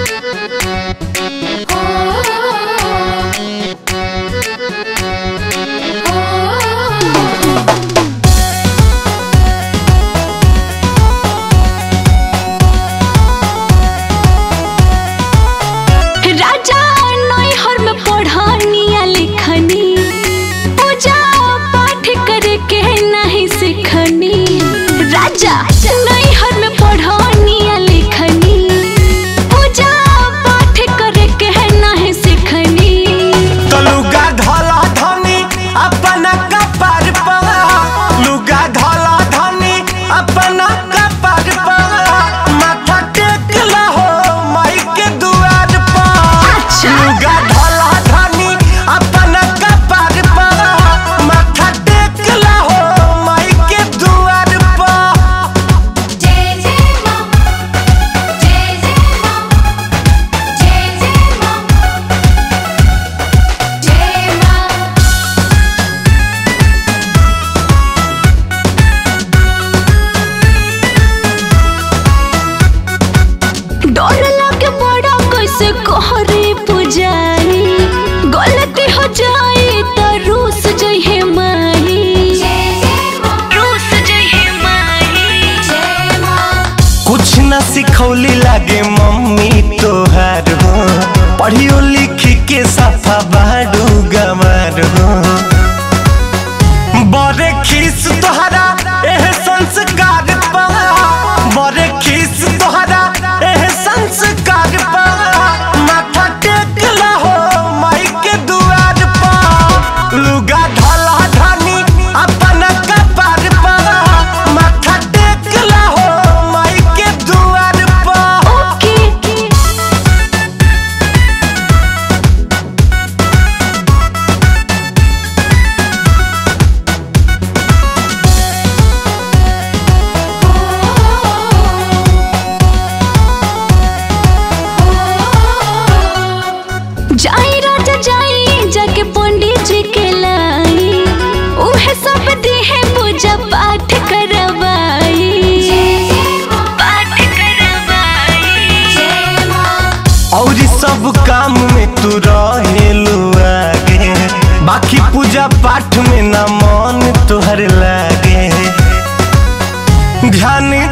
राजा नैहर में पढ़निया लिखनी पूजा पाठ करके नहीं सीखनी राजा नैहर में पढ़निया लिखनी पूजा पाठ करके नहीं सीखनी लुगा धला धनी अपना कपार पर लुगा धला धनी अपना कपार पर माथा टेक लहो माई के दुआर पर अच्छा। लुगा धला धनी अपना कपार पर माथा टेक लहो माई के दुआर पर जय जय मां जय जय मां जय जय मां जय मां डर लगे बड़ा कैसे कहरे पुजारी गलती हो जाए तो रूस जइहे माही जय जय मां रूस जइहे माही जय मां कुछ न सिखौली लागे मम्मी तोहार हो पढ़ियो लिखी के सफा बाडू गवार हो बड़े खीस तोहरा एह संस्कार पा बड़े खीस तोहरा एह संस्कार पा माथा टेक लहो माई के दुआर पा लुगा ढला धनी अपना कपार पा माथा टेक लहो माई के दुआर पा ओके जाई राजा जाई जाके पंडित जी के लाई उहे सब दिहे पूजा पाठ करवाई जय जय मां पाठ करवाई जय मां और सब काम में तू रहेलू आगे बाकी पूजा पाठ में ना मन तोहर लागे ध्यान